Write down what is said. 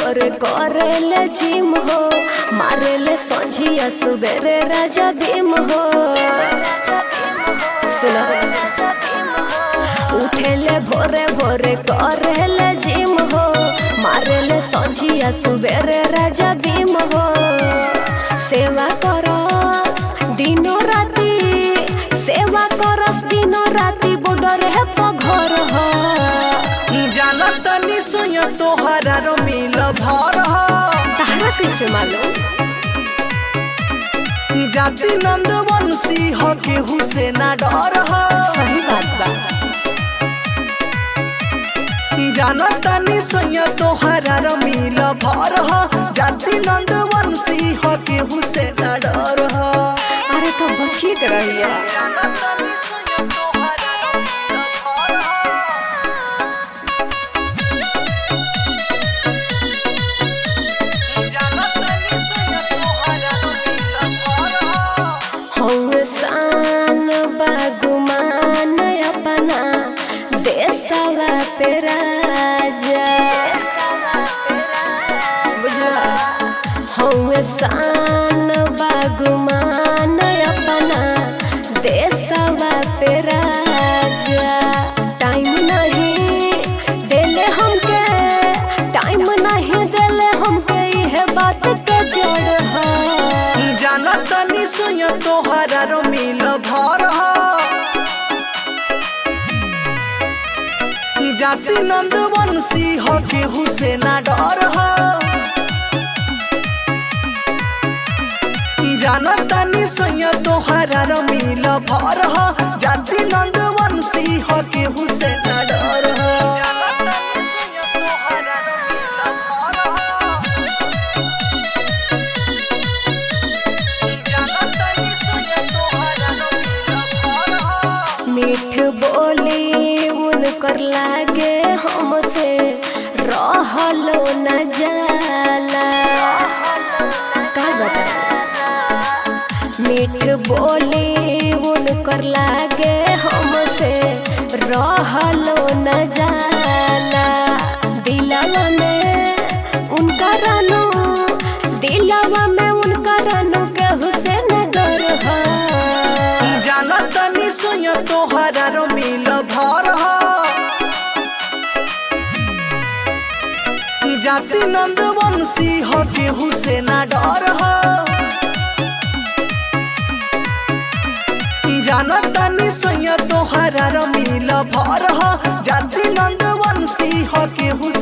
भोरे करेले जिम हो मारेले संझिया सुबेरे राजा भीम हो सुनो उठेले भोरे भोरे करेले जिम हो मारेले संझिया सुबेरे राजा भीम हो सेवा करस दिनो राती सेवा करस दिनो राती बॉर्डर है पघर हो जानत तनी सोया तोहरा रो मिल भर ह तहरा कैसे मालूम जाति नंद वंशी ह केहू से ना डर ह सही बात बा जानत तनी सोया तोहरा रो मिल भर ह जाति नंद वंशी ह केहू से ना डर ह अरे तो बचिए के रहिए जानत तनी सोया तोहरा रो मिल भर ह जानत तनी सोया तोहरा रो मिल भर ह हौवे शान बागुमान अपना देशवा पे राजा बुझला हौवे शान बागुमान अपना देशवा पे राजा टाइम नहीं देले हमके टाइम नहीं देले हमके इहे बात के जड़ है जानत तनी सोया तोहरा रो मिल भर ह जाति नंद वंशी ह केहू से ना डर ह जानत तनी सोया तोहरा रो मिल भर ह जाति नंद वंशी ह केहू से ना डर ह जानत तनी सोया तोहरा रो मिल भर ह जानत तनी सोया तोहरा रो मिल भर ह मीठ बोली उनकर लागे हमसे रहलो न जाला का बता मीठ बोली उनकर लागे हमसे रहलो न जाला दिलवा में उनका रानू दिलवा में उनका रानू केहू से न डर है जानत तनी सोया तोहरा रो मिल भर ह जाति नंद वंशी ह केहू से ना डर ह जानत तनी सोया तोहरा रो मिल भर ह जाति नंद वंशी ह केहू